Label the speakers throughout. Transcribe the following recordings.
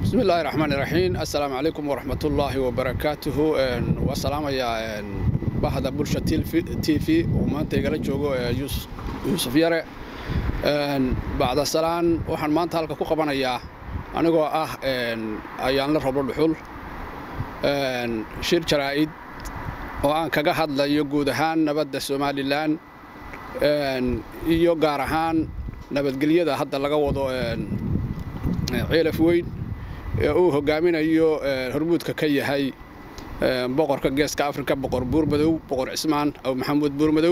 Speaker 1: bismi illaahi raxmaan iraxiim assalaamu calaykum waraxmatullaahi wabarakaatuhu waa salaamayaa bahda bulsha t v uu maanta igala joogo yuusuf yare bacda salaan waxaan maanta halka ku qabanayaa anigoo ah ayaanla roblo dhuxul shir jaraa'id oo aan kaga hadlayo guud ahaan nabadda somalilan iyo gaar ahaan nabadgelyada hadda laga wado ceelaf weyn ee uu hogaaminayo hormuudka ka yahay boqorka geeska afrika boqor buurmadow boqor cismaan aw maxamuud buurmadow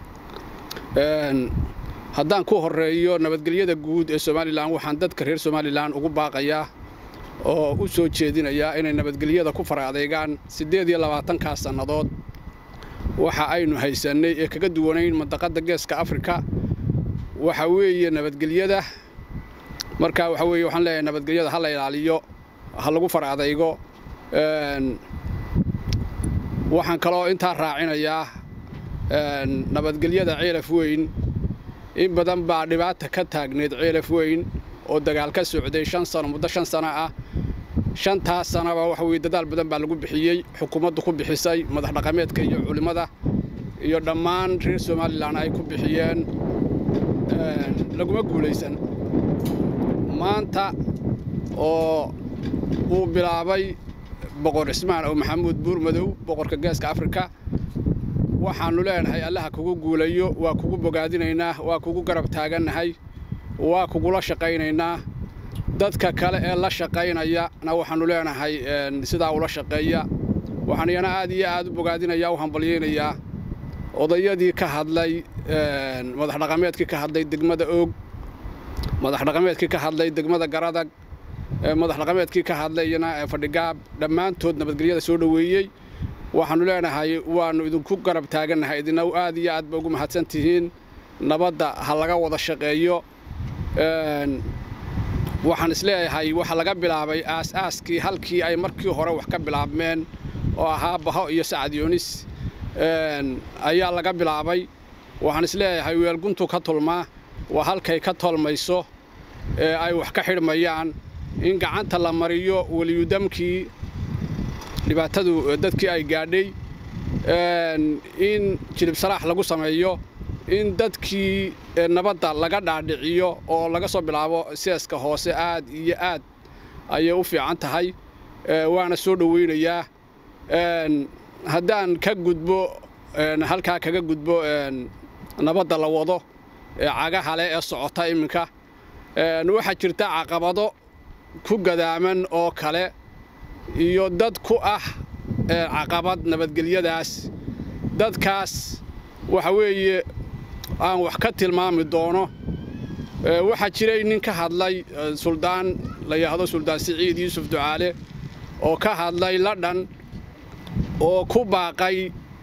Speaker 1: haddaan ku horeeyo nabadgelyada guud ee somalilan waxaan dadka reer somalilan ugu baaqayaa oo u soo jeedinayaa inay nabadgelyada ku fara adeegaan siddeed iyo labaatankaa sannadood waxa aynu haysannay ee kaga duwanayn mandaqadda geeska afrika waxa weeye nabadgelyada marka waxa weeye waxaan leeyahay nabadgelyada ha la ilaaliyo ha lagu fara adaygo waxaan kaloo intaa raacinayaa nabadgelyada ceelaf weyn in badan baa dhibaata ka taagneed ceelaf weyn oo dagaal ka socday shan sano muddo shan sano ah shantaas sanaba waxa weye dadaal badan baa lagu bixiyey xukuumaddu ku bixisay madax dhaqameedka iyo culimmada iyo dhammaan reer somalilan ay ku bixiyeen laguma guulaysan maanta oo uu bilaabay boqor cismaan oo maxamuud buurmadow boqorka geeska afrika waxaannu leenahay allaha kugu guulayo waa kugu bogaadinaynaa waa kugu garab taagannahay waa kugula shaqaynaynaa dadka kale ee la shaqaynayana waxaannu leenahay sidaa ula shaqeeya waxaan iyana aad iyo aad u bogaadinayaa u hambalyaynayaa odayadii ka hadlay madax dhaqameedkii ka hadlay degmada oog madax dhaqameedkii ka hadlay degmada garadag madax dhaqameedkii ka hadlayna fadhigaab dhammaantood nabadgelyada soo dhoweeyey waxaannu leenahay waannu idinku garab taagannahay idina aad iyo aad ba ugu mahadsan tihiin nabadda ha laga wada shaqeeyo waxaan isleeyahay waxa laga bilaabay aas-aaskii halkii ay markii hore wax ka bilaabmeen oo ahaa baho iyo sacad yoonis ayaa laga bilaabay waxaan isleeyahay weelguntu ka tulmaa waa halkay ka tolmayso ee ay wax ka xidhmayaan in gacanta la mariyo weliyudamkii dhibaatadu dadkii ay gaadhay in jilib salaax lagu sameeyo in dadkii nabadda laga dhaadhiciyo oo laga soo bilaabo seeska hoose aad iyo aad ayay u fiican tahay waana soo dhowaynayaa haddaan ka gudbo halkaa kaga gudbo nabadda la wado ee cagaha leh ee socota iminka waxaa jirta caqabado ku gadaaman oo kale iyo dad ku ah caqabad nabadgelyadaas dadkaas waxa weeye aan wax ka tilmaami doono waxaa jiray nin ka hadlay suldaan la yidhaahdo suldaan siciid yuusuf ducaale oo ka hadlay ladhan oo ku baaqay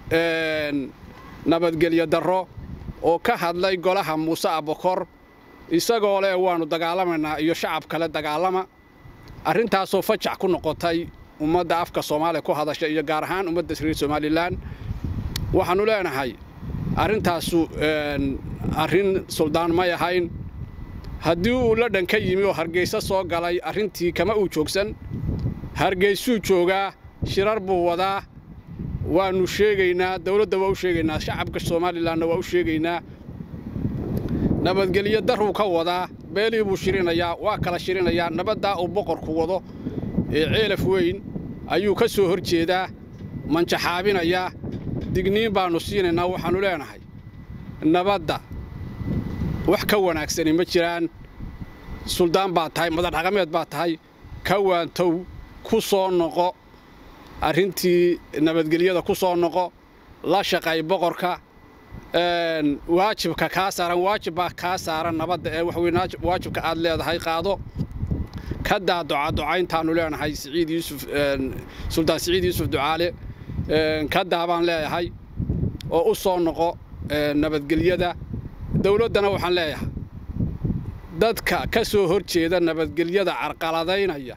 Speaker 1: nabadgelyo darro oo ka hadlay golaha muuse abokor isagoo leh waannu dagaalamaynaa iyo shacab kale dagaalama arrintaasoo fajac ku noqotay ummadda afka soomaaliya ku hadasha iyo gaar ahaan ummadda reer somalilan waxaannu leenahay arrintaasu arrin suldaan may ahayn haddii uu ladhan ka yimi oo hargayso soo galay arrintii kama uu joogsan hargaysuu joogaa shirar buu wadaa waannu sheegaynaa dawladda waa u sheegaynaa shacabka somalilanna waa u sheegaynaa nabadgelyo daruu ka wadaa beelii buu shirinayaa waa kala shirinayaa nabaddaa uu boqorku wado ee ceelaf weyn ayuu ka soo hor jeedaa manjaxaabinayaa digniin baannu siinaynaa waxaannu leenahay nabadda wax ka wanaagsani ma jiraan suldaan baad tahay madax dhaqameed baad tahay ka waantow ku soo noqo arrintii nabadgelyada ku soo noqo la shaqay boqorka waajibka kaa saaran waajibbaa kaa saaran nabadda ee waxweye waajibka aad leedahay qaado ka daa ducaducayntaannu leenahay siciid yuusuf suldaan siciid yuusuf ducaale ka daa baan leeyahay oo u soo noqo nabadgelyada dawladdana waxaan leeyahay dadka ka soo hor jeeda nabadgelyada carqaladaynaya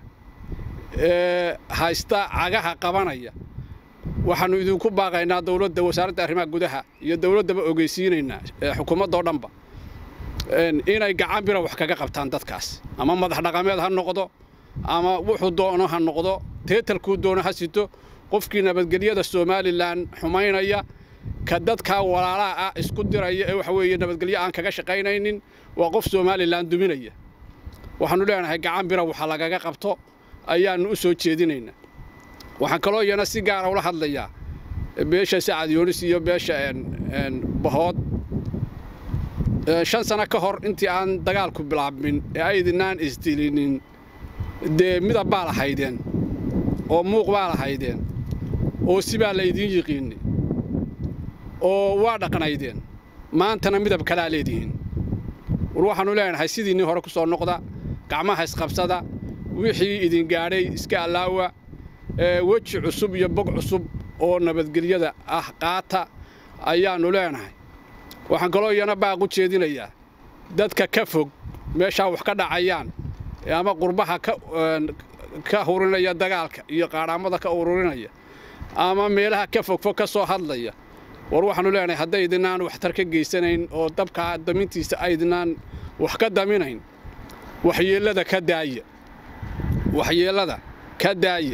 Speaker 1: ee haysta cagaha qabanaya waxaannu idinku baaqaynaa dawladda wasaaradda arrimaha gudaha iyo dawladdaba ogeysiinaynaa xukuumaddao dhanba inay gacan bira wax kaga qabtaan dadkaas ama madax dhaqameed ha noqdo ama wuxuu doono ha noqdo teetalkuu doono ha sito qofkii nabadgelyada somalilan xumaynaya ka dadkaa walaalaha ah isku diraya ee waxa weeye nabadgelyo aan kaga shaqaynaynin waa qof somalilan duminaya waxaannu leenahay gacan bira waxa lagaga qabto ayaannu u soo jeedinaynaa waxaan kaloo iyana si gaara ula hadlayaa beesha sacad yoonis iyo beesha bahood shan sano ka hor intii aan dagaalku bilaabmin ee aydinaan isdilinin dee midab baa lahaydeen oo muuq baa lahaydeen oo sibaa la idiin yiqiinay oo waa dhaqnaydeen maantana midab kalaa leedihiin war waxaannu leenahay sidiinnii hore ku soo noqda gacmaha isqabsada wixii idin gaadhay iska allaawa weji cusub iyo bog cusub oo nabadgelyada ah qaata ayaannu leenahay waxaan kaloo iyana baaq u jeedinayaa dadka ka fog meeshaa wax ka dhacayaan ama qurbaha ka hurinaya dagaalka iyo qaadhaamada ka ururinaya ama meelaha ka fogfog ka soo hadlaya war waxaannu leenahay haddaydinaan waxtar ka geysanayn oo dabkaa damintiisa aydinaan wax ka daminayn waxyeellada ka daaya waxyeellada ka daaya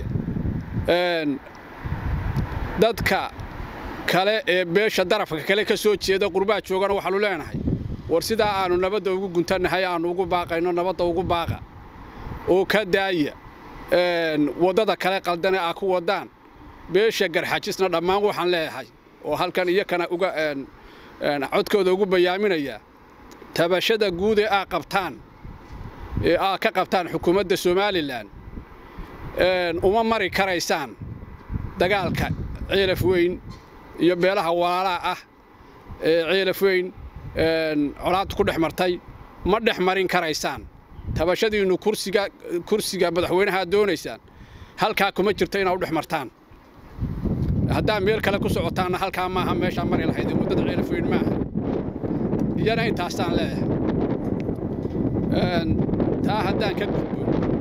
Speaker 1: dadka kale ee beesha darafka kale ka soo jeeda qurbaa joogana waxaannu leenahay war sidaa aannu nabadda ugu guntannahay aannu ugu baaqayno nabadda ugu baaqa oo ka daaya waddada kale qaldane aa ku waddaan beesha garxajisna dhammaan waxaan leeyahay oo halkan iyakana uga codkooda ugu bayaaminayaa tabashada guud ee aa qabtaan ee aa ka qabtaan xukuumadda somalilan uma mari karaysaan dagaalka ceelaf weyn iyo beelaha walaalaha ah ee ceelaf weyn colaaddu ku dhex martay ma dhex marin karaysaan tabashadiinnu kursiga kursiga madaxweynaha aad doonaysaan halkaa kuma jirto inaad u dhex martaan haddaa meel kale ku socotaanna halkaa maaha meeshaa mari lahayd muddada ceelaf weyn maaha iyana intaasaan leeyahay taa haddaan ka gudbo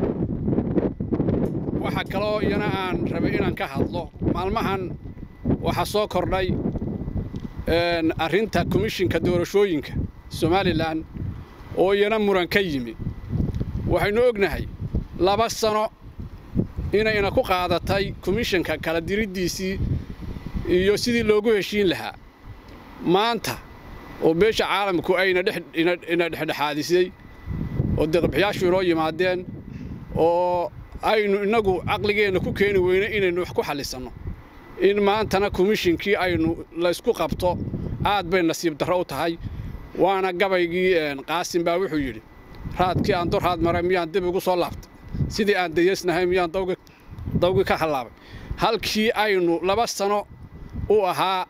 Speaker 1: waxa kaloo iyana aan rabay inaan ka hadlo maalmahan waxaa soo kordhay arrinta komishinka doorashooyinka somalilan oo iyana muran ka yimi waxaynu ognahay laba sano inayna ku qaadatay komishinka kala diriddiisii iyo sidii loogu heshiin lahaa maanta oo beesha caalamku ayna ina dhexdhexaadisay oo deeqbixiyaashu inoo yimaadeen oo aynu innagu caqligeenna ku keeni weyne inaynu wax ku xallisanno in maantana komishinkii aynu laysku qabto aad bay nasiib darro u tahay waana gabaygii qaasim baa wuxuu yidhi raadkii aan dorhaad maray miyaan dib igu soo laabtay sidii aan dayeysnahay miyaan dawgii ka hallaabay halkii aynu laba sano u ahaa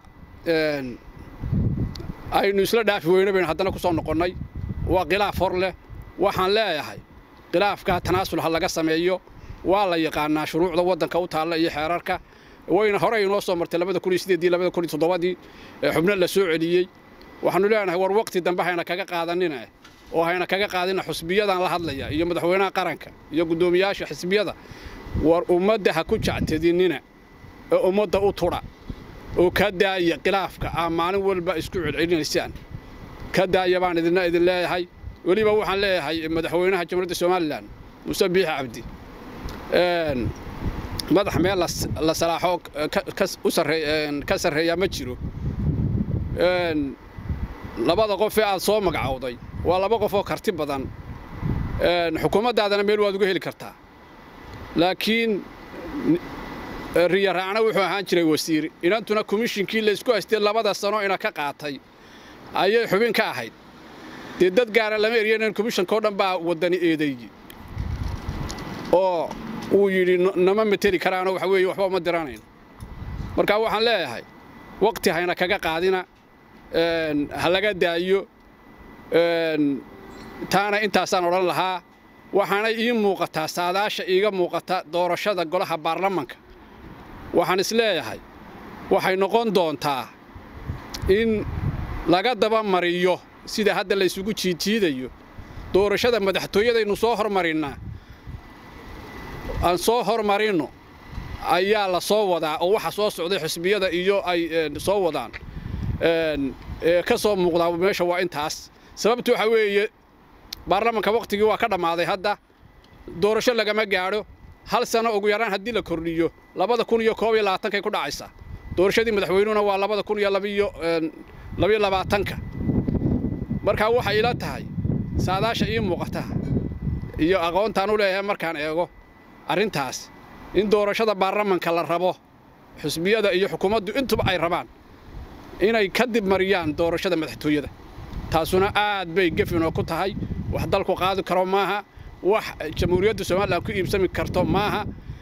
Speaker 1: aynu isla dhaafi weyne baynu haddana ku soo noqonnay waa khilaaf hor leh waxaan leeyahay khilaafkaa tanaasul ha laga sameeyo waa la yaqaanaa shuruucda waddanka u taalla iyo xeerarka wayna horey inoo soo martay labada kun iyo sideedii labada kun iyo toddobadii xubno la soo celiyey waxaannu leenahay war waqti dambe hayna kaga qaadanina oo hayna kaga qaadina xusbiyadan la hadlaya iyo madaxweynaha qaranka iyo guddoomiyaasha xisbiyada war ummadda ha ku jactadinina ee ummadda u tudha oo ka daaya khilaafka aa maalin walba isku celcelinaysaan ka daaya baan idina idin leeyahay weliba waxaan leeyahay madaxweynaha jamhuuriyadda somalilan muuse biixi cabdi madax meel la salaaxoo ka sarreeyaa ma jiro labada qof ee aad soo magacowday waa laba qof oo karti badan xukuumaddaadana meel waad uga heli kartaa laakiin riya raacna wuxuu ahaan jiray wasiir inantuna komishinkii laysku haystay labada sano ina ka qaatay ayay xubin ka ahayd dee dad gaara lama eryanan komishankao dhan baa waddani eedeeyey oo uu yidhi nama mateli karaanoo waxa weeye waxba uma diranayno marka waxaan leeyahay waqti hayna kaga qaadina ha laga daayo taana intaasaan odhan lahaa waxaana ii muuqataa saadaasha iiga muuqata doorashada golaha baarlamanka waxaan is leeyahay waxay noqon doontaa in laga daba mariyo sida hadda laysugu jiidjiidayo doorashada madaxtooyadaynu soo hormarinnaa aan soo hormarinno ayaa la soo wadaa oo waxa soo socday xisbiyada iyo ay soo wadaan ka soo muuqdaa meesha waa intaas sababtu waxa weeye baarlamanka wakhtigii waa ka dhammaaday hadda doorasho lagama gaadho hal sano ugu yaraan haddii la kordhiyo labada kun iyo koob iyo labaatankay ku dhacaysaa doorashadii madaxweynuhuna waa labada kun iyo labiyo labiyo labaatanka markaa waxay ila tahay saadaasha ii muuqata iyo aqoontaan u leeyahay markaan eego arrintaas in doorashada baarlamanka la rabo xusbiyada iyo xukuumaddu intuba ay rabaan inay ka dib mariyaan doorashada madaxtooyada taasuna aad bay gefinoo ku tahay wax dalku qaadi karo maaha wax jamhuuriyadda somalilan ku iibsami karto maaha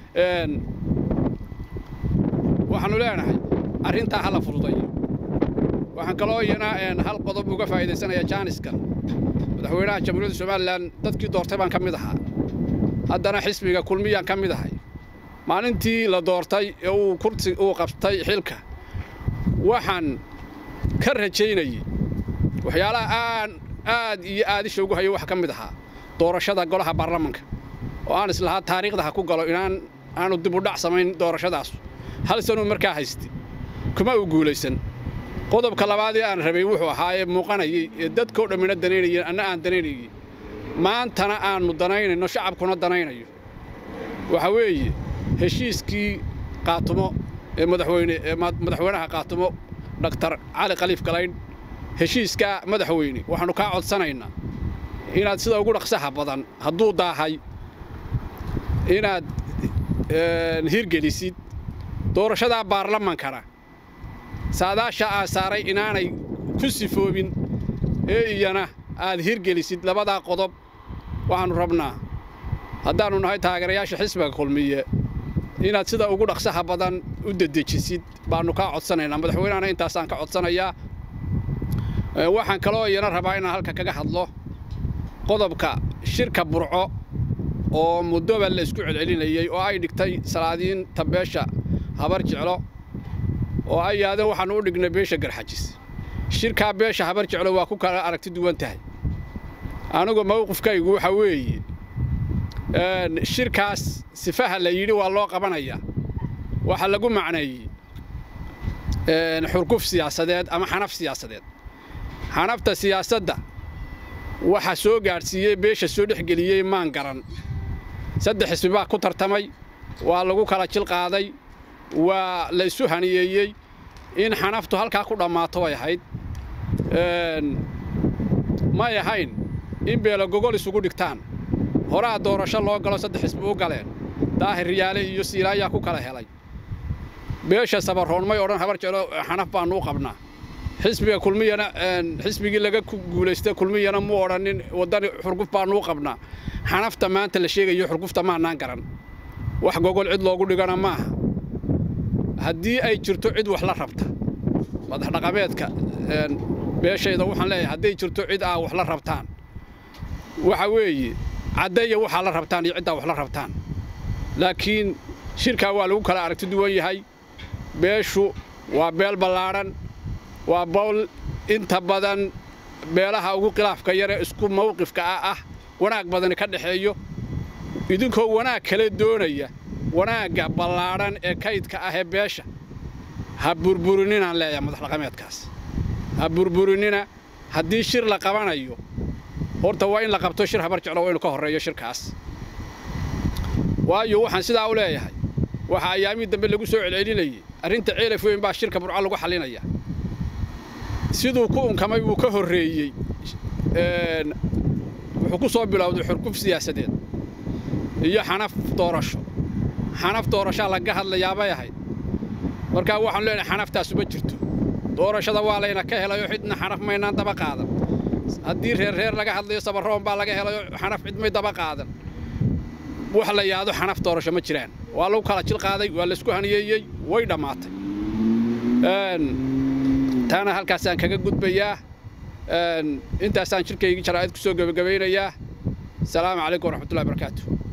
Speaker 1: waxaannu leenahay arrintaa hala fududayo waxaan kaloo iyana hal qodob uga faa'iidaysanaya jaaniskan madaxweynaha jamhuuriyadda somalilan dadkii doortay baan ka mid ahaa haddana xisbiga kulmiyaan ka mid ahay maalintii la doortay ee uu kursi uu qabtay xilka waxaan ka rajaynayey waxyaalaha aan aad iyo aadisha ugu hayo waxa ka mid ahaa doorashada golaha baarlamanka oo aan islahaa taariikhda ha ku galo inaan aanu dib u dhac samayn doorashadaas hal sanuu markaa haystay kuma uu guulaysan qodobka labaad ee aan rabay wuxuu ahaa ee muuqanayay ee dadkao dhammina danaynayeen anna aan danaynayey maantana aannu danaynayno shacabkuna danaynayo waxa weeye heshiiskii qaatumo ee madaxweyne ee madaxweynaha qaatumo dhaktar cali khaliif galaydh heshiiskaa madaxweyne waxaannu kaa codsanaynaa inaad sida ugu dhaqsaha badan hadduu daahay inaad hirgelisid doorashadaa baarlamankana saadaasha aa saaray inaanay ku sifoobin ee iyana aad hirgelisid labadaa qodob waxaannu rabnaa haddaannu nahay taageerayaasha xisbiga kulmiye inaad sida ugu dhaqsaha badan u dedejisid baannu kaa codsanaynaa madaxweynehana intaasaan ka codsanayaa waxaan kaloo iyana rabaa inaan halka kaga hadlo qodobka shirka burco oo muddoba la isku celcelinayey oo ay dhigtay salaadiinta beesha habar jeclo oo ay yaadeen waxaannu u dhignay beesha garxajis shirkaa beesha habar jeclo waa ku kala aragti duwan tahay anigu mawqifkaygu waxa weeye shirkaas sifaha la yidhi waa loo qabanayaa waxaa lagu macneeyey xurguf siyaasadeed ama xanaf siyaasadeed xanafta siyaasadda waxa soo gaadhsiiyey beesha soo dhexgeliyey maan garan saddex xisbi baa ku tartamay waa lagu kala jil qaaday waa la isu haniyeeyey in xanaftu halkaa ku dhammaato way ahayd may ahayn in beelo gogol isugu dhigtaan horaa doorasho loo galo saddex xisbi u galeen daahir riyaale iyo siilaayaa ku kala helay beesha sabaroon may odhan habar jeclo xanaf baannu u qabnaa xisbiga kulmiyana xisbigii laga guulaystay kulmiyana mu odhanin waddani xurguf baannu u qabnaa xanafta maanta la sheegayo xurgufta maannaan garan wax gogol cid loogu dhigana maaha haddii ay jirto cid wax la rabta madaxdhaqameedka beeshayda waxaan leeyahay hadday jirto cid aa wax la rabtaan waxa weeye caddeeya waxaa la rabtaan iyo ciddaa wax la rabtaan laakiin shirkaa waa lagu kala aragti duwan yahay beeshu waa beel ballaadhan waa bowl inta badan beelaha ugu khilaafka yaree isku mawqifka ah ah wanaag badani ka dhexeeyo idinkoo wanaag kale doonaya wanaagga ballaadhan ee kaydka ah ee beesha ha burburinninaan leeyahay madaxdhaqameedkaas ha burburinina haddii shir la qabanayo horta waa in la qabto shir habar jeclo waa inu ka horreeyo shirkaas waayo waxaan sidaa u leeyahay waxaa ayaamihii dambe lagu soo celcelinayey arrinta ceelaf weyn baa shirka burco lagu xallinaya siduu ku unkamay wuu ka horreeyey wuxuu ku soo bilowday xurguf siyaasadeed iyo xanaf doorasho xanaf doorashaa laga hadlayaabay ahayd markaa waxaanu leenahay xanaftaasu ma jirto doorashada waa layna ka helayoo cidna xanaf maynaan daba qaadan haddii reer reer laga hadlayo sabarroon baa laga helayo xanaf cid may daba qaadan wax la yaado xanaf doorasho ma jiraan waa lagu kala jil qaaday waa laysku haniyeeyey way dhammaatay taana halkaasaan kaga gudbayaa intaasaan shirkaygii jaraa'id ku soo gebagabaynayaa asalaamu calaykum waraxmatullahi barakaatu